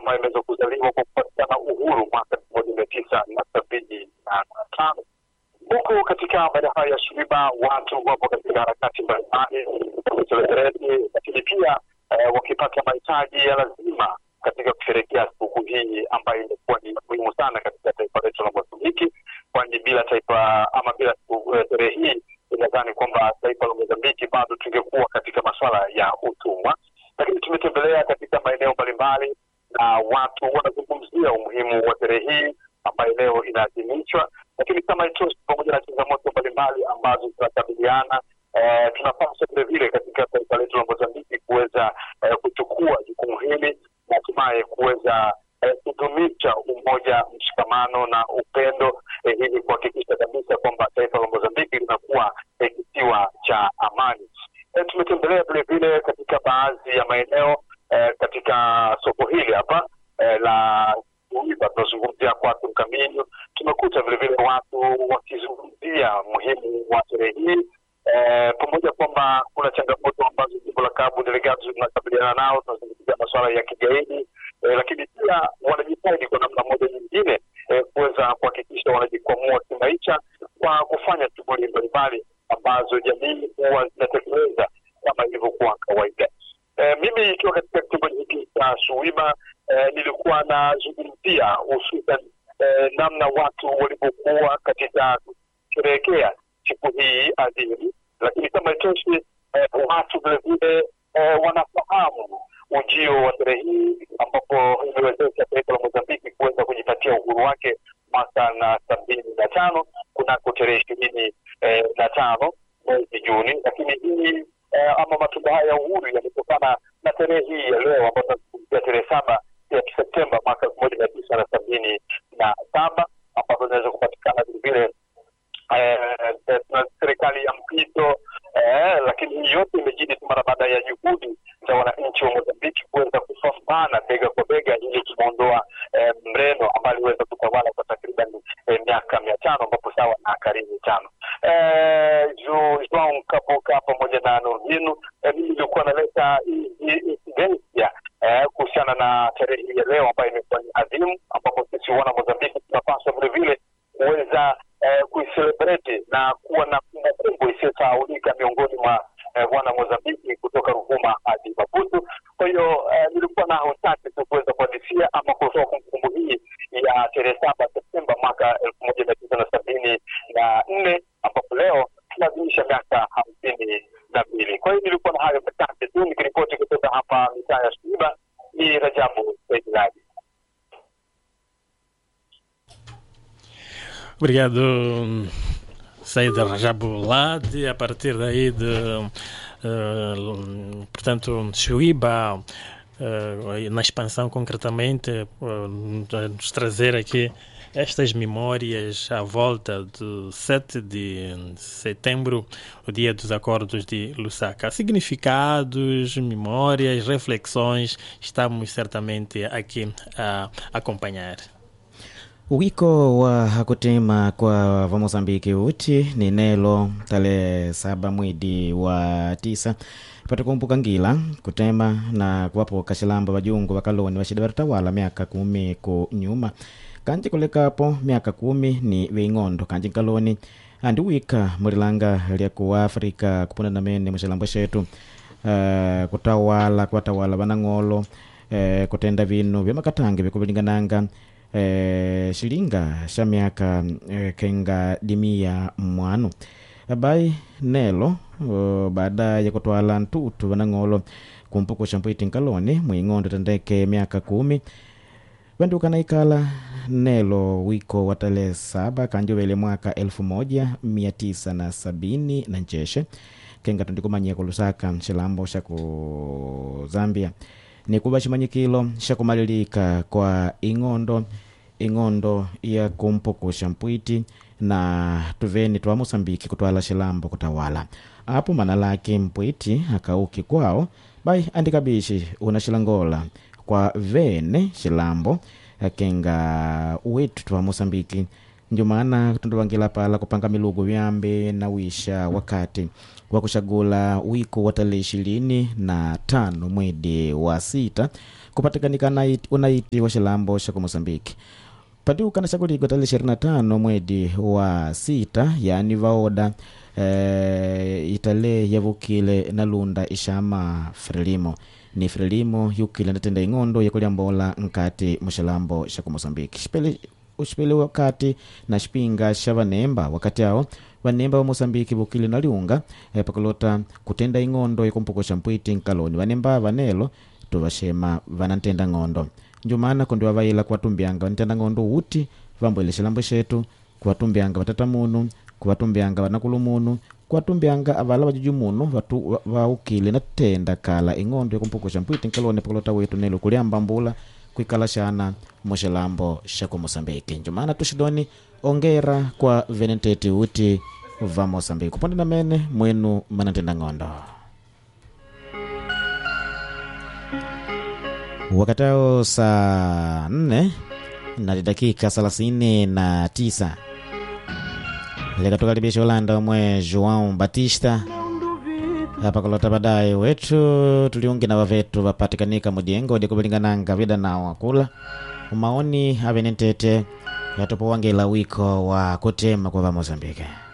ama imeweza kuzaliwa kwa kupatikana uhuru mwaka elfu moja mia tisa na sabini na tano huku katika maeneo hayo ya Suiba watu wapo katika harakati mbalimbali kuselebreti, lakini pia eh, wakipata mahitaji ya lazima katika kusherehekea sikukuu hii ambayo imekuwa ni muhimu sana katika taifa letu la Mozambiki, kwani bila taifa ama bila sherehe hii inadhani kwamba taifa la Mozambiki bado tungekuwa katika masuala ya utumwa. Lakini tumetembelea katika maeneo mbalimbali na watu wanazungumzia umuhimu wa sherehe hii ambayo leo inaadhimishwa, lakini kama itoshi, pamoja na changamoto mbalimbali ambazo zinakabiliana eh, tunapaswa vilevile katika taifa letu la Mozambiki kuweza eh, kuchukua jukumu hili na hatimaye kuweza eh, kudumisha umoja, mshikamano na upendo eh, ili kuhakikisha kabisa kwamba taifa la Mozambiki linakuwa eh, kisiwa cha amani. Eh, tumetembelea vilevile katika baadhi ya maeneo eh, katika soko hili hapa eh, la Uiba, tunazungumzia kwatu Mkaminyo. Tumekuta vilevile watu wakizungumzia muhimu wa sherehe hii eh, pamoja kwamba kuna changamoto ambazo jimbo la Cabo Delgado zinakabiliana nao, tunazungumzia masuala ya kigaidi eh, lakini pia wanajitahidi kwa namna moja nyingine eh, kuweza kuhakikisha wanajikwamua kimaisha kwa kufanya shughuli mbalimbali ambazo jamii huwa zinatekeleza kama ilivyokuwa kawaida. Eh, mimi ikiwa katika kitongoji hiki cha Suiba eh, nilikuwa nazungumzia hususan eh, namna watu walivyokuwa katika kusherehekea siku hii adhimu, lakini kama itoshi eh, watu vilevile eh, wanafahamu ujio wa sherehe hii ambapo iliwezesha taifa la Mozambiki kuweza kujipatia uhuru wake mwaka na sabini na tano kunako tarehe ishirini eh, na tano mwezi Juni, lakini hii eh, ama matunda haya ya uhuru yametokana na tarehe hii ya leo ambayo tunazungumzia tarehe saba ya Septemba mwaka elfu moja mia tisa na sabini na saba ambapo zinaweza kupatikana vilevile na serikali ya mpito eh, lakini hii yote imejidi tu mara baada ya juhudi za wananchi wa Mozambiki kuweza kupambana bega kwa bega ili kumwondoa eh, mreno ambaye aliweza kutawala kwa takriban eh, miaka mia tano ambapo sawa na karibu tano. Eh, Joao Kapoka pamoja na Nurdinu eh, mimi nilikuwa naleta incidensia eh, kuhusiana na tarehe hii ya leo ambayo imekuwa ni adhimu, ambapo sisi wana Mozambiki tunapaswa vilevile kuweza eh, kuiselebreti na kuwa na kumbukumbu isiyosahaulika miongoni mwa eh, wana Mozambiki kutoka Ruvuma hadi Maputo. Kwa hiyo eh, nilikuwa na uchache tu kuweza kuhadisia ama kutoa kumbukumbu hii ya tarehe saba Septemba mwaka elfu moja mia tisa na sabini na nne ambapo leo tunaadhimisha miaka hamsini na mbili. Kwa hiyo nilikuwa na hayo machache tu nikiripoti kutoka hapa mitaa ya Suiba. Ni Rajabu Saidiladi. Obrigado, Said Rajabulad. A partir daí de, uh, portanto, Chuíba, uh, na expansão concretamente, uh, nos trazer aqui estas memórias à volta do 7 de setembro, o dia dos acordos de Lusaka. Significados, memórias, reflexões, estamos certamente aqui a acompanhar. Wiko wa kutema kwa Vamozambiki uti ni nelo tarehe saba mwezi wa tisa patakumbuka ngila kutema na kuwapo kashilambo vajungu vakaloni vashida vatatawala miaka kumi ku nyuma kanji kulekapo miaka kumi ni ving'ondo kanji nkaloni andi wika mulilanga lyaku afrika kupunda na mene mushilambo shetu uh, kutawala kuwatawala vanang'olo uh, kutenda vinu vya makatange vikuvilingananga eh, shilinga sha miaka eh, kenga dimia mwanu abai nelo uh, baada ya kutwala ntutu vanang'olo kumpukusha mpwiti nkaloni mwing'ondo tendeke miaka kumi vandukana ikala nelo wiko wa tarehe saba kanjovele mwaka elfu moja mia tisa na sabini na ncheshe kenga tundikumanyia ku lusaka xilambo xa ku zambia ni kuva ximanyikilo xa kumalilika kwa ing'ondo ing'ondo ya kumpukusha mpwiti na tuveni twa mosambiki kutwala xilambo kutawala apo mana lake mpwiti akauki kwao bai andikabishi una xilangola kwa vene xilambo kenga wetu twa mosambiki njumana tunduvangila pala kupanga milugu vyambe na wisha wakati wa kushagula wiko wa tarehe ishirini na tano mwezi wa sita kupatikanika naiti- unaiti wa xilambo xa ku moçambique patiukana xa kuligwa tale 25 mwedi wa sita yani vaoda eh, itale yavukile na lunda ixama frelimo ni frelimo yukile ndatenda ing'ondo yakulyambola nkati muxilambo xa ku moçambique xipele uxipele wakati na xipinga xa vanemba wakati awo vanemba va moçambique vukile na liunga eh, pakulota kutenda ing'ondo yakumpuko xa mpwiti nkaloni vanemba vanelo tuvaxema vana ntenda ng'ondo njumana kundi vavaila kuvatumbyanga vanitenda ng'ondo uti vambwele xilambo xetu kuvatumbyanga vatata munu kuvatumbyanga vanakulu munu kuvatumbyanga avala vajuju munu vatu- va- vaukile na tenda kala ing'ondo yakumpuko xa mpwiti nkaloni pakulota wetu nelo kuliamba mbula kwikala xana muxilambo xa ku moçambique njumana tuxidoni ongera kwa venenteti uti va moçambique kuponde na mene mwenu manantenda ng'ondo wakatao saa nne na dakika thelathini na tisa likatukaribisha ulanda umwe joão batista hapa kulota baadaye wetu tuliungi na vavetu vapatikanika mudiengo dikuvilingananga vida nawo akula maoni avenentete yatupowangila wiko wa kutema kwa va mozambike